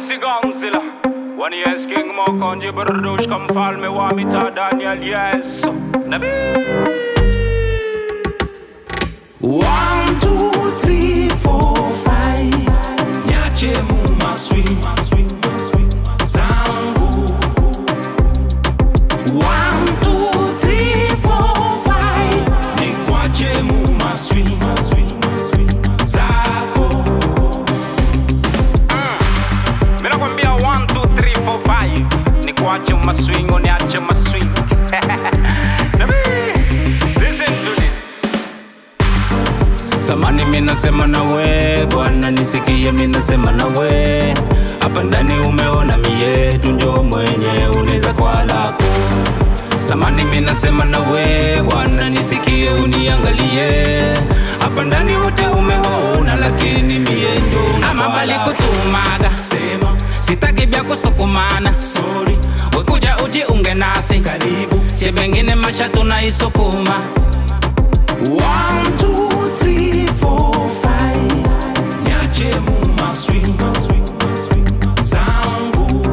MC Gonzilla When yes King Mo Konji Burdush Come fall me want me to Daniel yes Nabi One, two, three, four, five. Nyache mu maswi zangu. One, two, three, four, five. Nikwache mu maswi zako. Mina kwambia 1, 2, 3, 4, 5 Ni kuache maswing uniache maswing Nabi Listen to this Samani minasema nawe Bwana nisikie minasema nawe hapa ndani umeona mietu njo mwenye uneza kwa lako Samani minasema nawe Bwana nisikie uniangalie hapa ndani wote umewaona lakini mie njo ama bali kutumaga sema sitaki vya kusukumana sorry wekuja uji unge nasi karibu sie bengine masha tunaisukuma One, two, three, four, five. Nyache mu maswi zangu.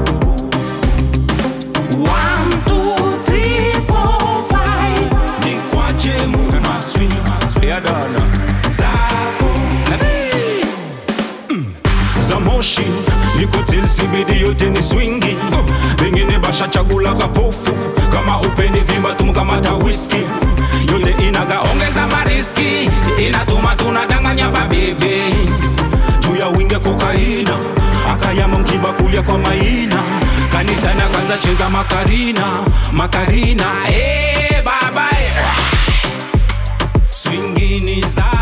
One, two, three, four, five. Nikwache mu maswi Ya dana zako. Nabii. za moshi nikotil CBD yote ni swingi vengine bashachagula kapofu kama upeni vimba tumkamata whisky yote inaga Ongeza mariski inatuma tunadanganya babibi juu ya winge kokaina akayama mkibakulia kwa maina kanisa na kwanza cheza makarina makarina hey, baba eh. swingini za